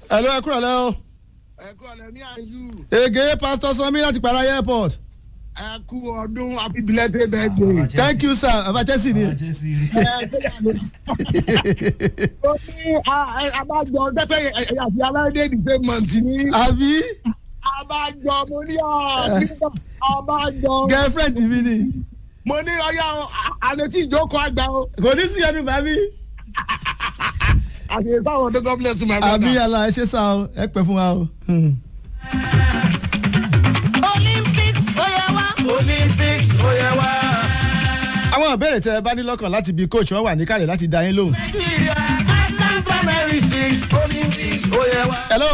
hello ẹ kúrò lẹ́ o. ẹ kú ọ̀lẹ́ ní àyù ege pastor sanmi láti para airport. ẹ kú ọdún happy belated birthday. thank you sir baba chelsea ni. ẹ ó ní abájọ pẹ́pẹ́ àti aláìdé the same month ní àbí abájọ mo ní ọ abájọ girlfriend mi ni. mo ní ọyá àlejò ìjókòó àgbà o kò ní sí ẹnu bàbí. àti ìtàwọn ọdún god bless you my brother. àbí ala ẹ ṣe sá o ẹ pẹ fún wa o. Hmm. olympics ó yẹ wá. olympics ó yẹ wá. àwọn ìbéèrè tẹ ẹ bá ní lọ́kàn láti bí coach wọn wà níkàlẹ̀ láti dá yín lóhùn. nàìjíríà atlanta mary six olympics ó yẹ wá. hello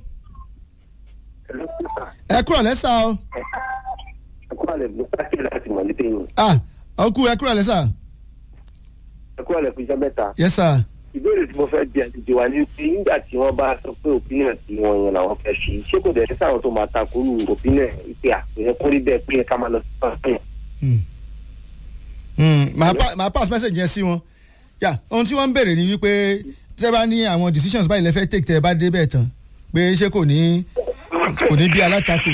ẹ kúrò lẹ́sà o. ẹkú àlẹ ló pàṣẹ láti mọ ní tẹyìn ah ọkú ẹ kúrò lẹ́sà. ẹkú àlẹ fún iṣẹ mẹta yes sir. ìbéèrè tí mo fẹ́ bí àlejò wa ní pé nígbà tí wọ́n bá sọ pé opinion tí wọ́n yan làwọn fẹ́ ṣe ṣé kò dẹ̀ sí sáwọn tó máa takoru opinion ìpè àpèyẹ kórí bẹ́ẹ̀ pé ká máa lọ sí pàṣẹ. Hmm. Hmm, màá pa- màá pass message yẹn sí wọn. yà ohun tí wọ́n ń béèrè ni wípé tẹ́ bá ní àwọn decisions báyìí lẹ́fẹ̀ẹ́ take tẹ́ ẹ bá dé bẹ́ẹ̀ tán pé ṣé kò ní kò ní bí alátakò.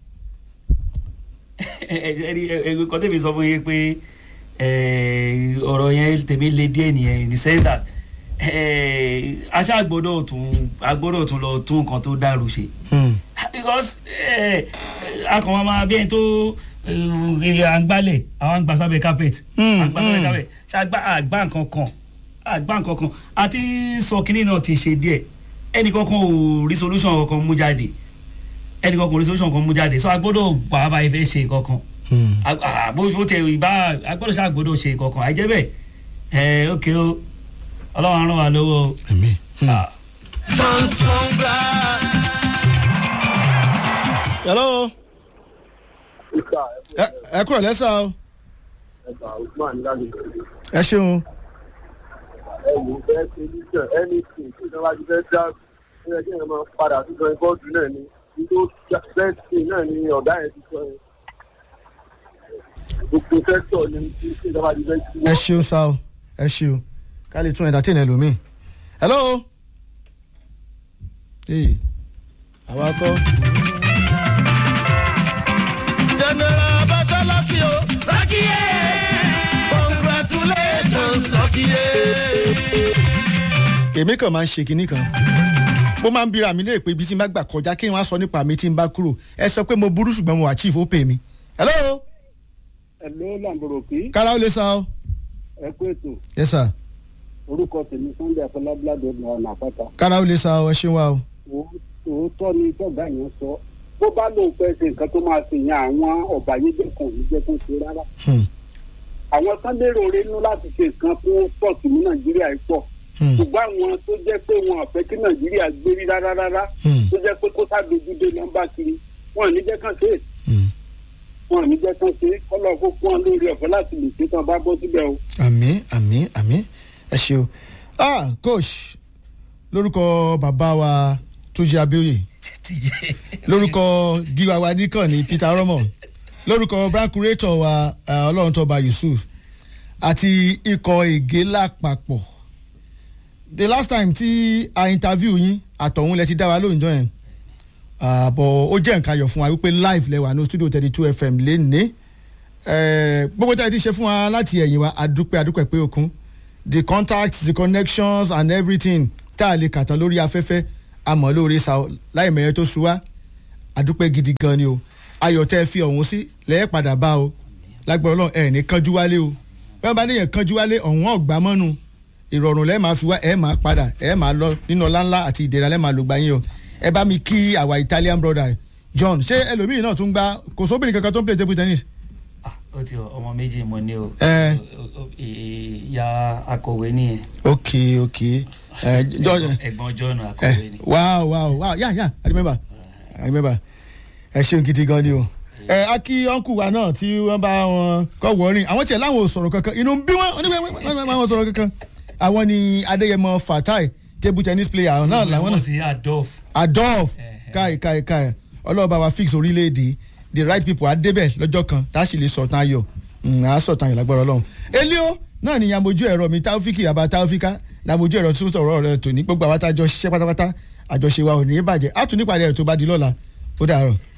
ẹgbẹ́ kan tèmi sọ fún yín pé eh, ọ̀rọ̀ yẹn tèmi le díẹ̀ nìyẹn in the sense that eh, aṣá gbọ́dọ̀ tún agbọ́dọ̀ tún lọ tún nǹkan tó dàrú ṣe Hmm. because akọ̀wọ́n máa bí ẹni tó eh, à ń gbálẹ̀ àwọn àgbà sábẹ́ carpet Hmm, àgbà sábẹ́ hmm. carpet ṣàgbà àgbà nǹkan kan àgbà nǹkan kan àti sọ kínní náà ti ṣe díẹ̀ ẹnì kankan ò rí solution kankan mú jáde ẹnì kankan ò rí solution kankan mú jáde so agbọ́dọ̀ wà á bá ifẹ̀ ṣe nǹkan kan Hmm. a- a- bó bó tẹ ìbá agbọ́dọ̀ ṣáà gbọ́dọ̀ ṣe nǹkan kan àìjẹ́ bẹ́ẹ̀ ẹ ókè o ọlọ́run á ràn wá lọ́wọ́ o. Àmín. Hmm. Ah. hello ẹ ẹ kúrò lẹ́sà o ẹ ṣeun. ẹ̀wù fẹ́ ṣe níṣẹ́ anything tí ìjọba ti fẹ́ dá ó yẹ kí èèyàn máa padà sí gan bọ́ọ̀dù náà ni nítorí best thing náà ni ọ̀gá yẹn ti sọ yẹn gbogbo sẹ́tọ̀ ni tí ìjọba ti fẹ́ sí ẹ ṣeun sá o ẹ ṣeun ká lè tún entertain ẹlòmíì. hello. ee àwa kọ́. general batalaki o lakiye congratulations lakiye. èmi kàn máa ń ṣe kinní kan mo máa ń bira mi léè pé ibi tí n bá gbà kọjá kí n wá sọ nípa mi tí n bá kúrò ẹ sọ pé mo burú ṣùgbọ́n mo achieve ó pè mí. hello ẹ̀lọ́ làǹbọ̀rọ̀ kí kára ó lè sa o. ẹ kú ètò yes sir orúkọ tèmi sunday afọlábíládé ọ̀nà àpáta kára ó lè sa o ẹ ṣeun wa o. òótọ́ ni tọ́gà yẹn sọ bó bá lóun fẹ́ ṣe nǹkan tó máa ṣe yẹn àwọn ọ̀bàyéjẹ́ kan ò ní jẹ́ kó ṣe rárá Hmm, àwọn sábẹ́rẹ̀ orí inú láti ṣe nǹkan fún pọ̀tù ní nàìjíríà yìí pọ̀ hmm, ṣùgbọ́n àwọn tó jẹ́ pé wọn àfẹ́ kí nàìjíríà gbérí rárá rárá hmm, tó jẹ́ pé kó sábẹ́júdé nọ́mbà kiri wọn ò ní jẹ́ kàn ṣe é hmm. wọn ò ní jẹ́ kàn ṣe é kọ́lọ́ kó fún wọn lórí ọ̀fẹ́ láti lè ṣe tán bá bọ́ síbẹ̀ o. àmì àmì àmì ẹ ṣeun. ah coach lórúkọ bàbá wa tó jẹ abíoyè lórúkọ gíwa wa nìkan ní peter romo lórúkọ brand curator wa eh, ọlọ́run tọba yusuf àti ikọ̀ ègé lápapọ̀ the last time tí a interview yín àtọ̀hún lẹ ti dá wa lóòjọ́ yẹn àbọ̀ ó jẹ́ nǹkan ayọ̀ fún wa wípé live lẹ́wà ní studio thirty two fm lénìí Eh, gbogbo tí a ti ṣe fún wa láti ẹ̀yìn wa adúpẹ́ adúpẹ́ pé okun the contacts the connections and everything tá a lè kà tán lórí afẹ́fẹ́ àmọ́ lórí sa láì mẹ́yẹ tó sú wa adúpẹ́ gidi gan ni o ayọ̀ tẹ́ ẹ fi ọ̀hún sí lẹ́yìn padà bá o lágbára ọlọ́run ẹ̀ ní kánjú wálé o bí wọ́n bá níyẹn kánjú wálé ọ̀hún ọ̀gbá mọ́nu ìrọ̀rùn lẹ́ẹ̀ máa fi wá ẹ̀ máa padà ẹ̀ máa lọ nínú ọlá ńlá àti ìdẹ̀ra lẹ́ẹ̀ máa lò gbà yín o ẹ bá mi kí àwa Italian brother John ṣé ẹlòmíì náà tún gbá kò sóbìnrin kankan tó ń play table tennis Ah, ó ti ọ, ọmọ méjì mo ní o Eh. O- o- ìyá akọ̀wé nìyẹn ok ok ẹ jọ ẹ̀gbọ́n john akọ̀wé ni. ẹ wow wow wow yeah yeah i remember i remember ẹ ṣeun gidi gan ni o ẹ aki ọ̀nkù wa náà tí wọ́n bá wọn kọ́ wọ́ọ́rìn àwọn tiẹ̀ láwọn ò sọ̀rọ̀ kankan inú ń bí wọn oníbẹ̀ wọ́n bá wọn sọ̀rọ̀ kankan àwọn ni adéyẹmọ fatai table tennis player náà làwọn náà sí adolf. adolf Eh, káì káì káì ọlọ́ọ̀bá wa fix orílẹ̀-èdè the right people adébẹ̀ lọ́jọ́ kan tá a sì lè sọ̀tàn ayọ̀ à á sọ̀tàn ayọ̀ lágbára ọlọ́run elio náà ni yamojú ẹ̀rọ mi taofiki àbá taofika làmójú ẹ̀rọ tó sọ̀rọ̀ rẹ̀ tòní gbogbo àwọn àtàjọ ṣiṣẹ́ pátápátá àjọṣe wa ò ní bàjẹ́ á tún nípàdé ẹ̀ tó bá di lọ́la ó dàárọ̀.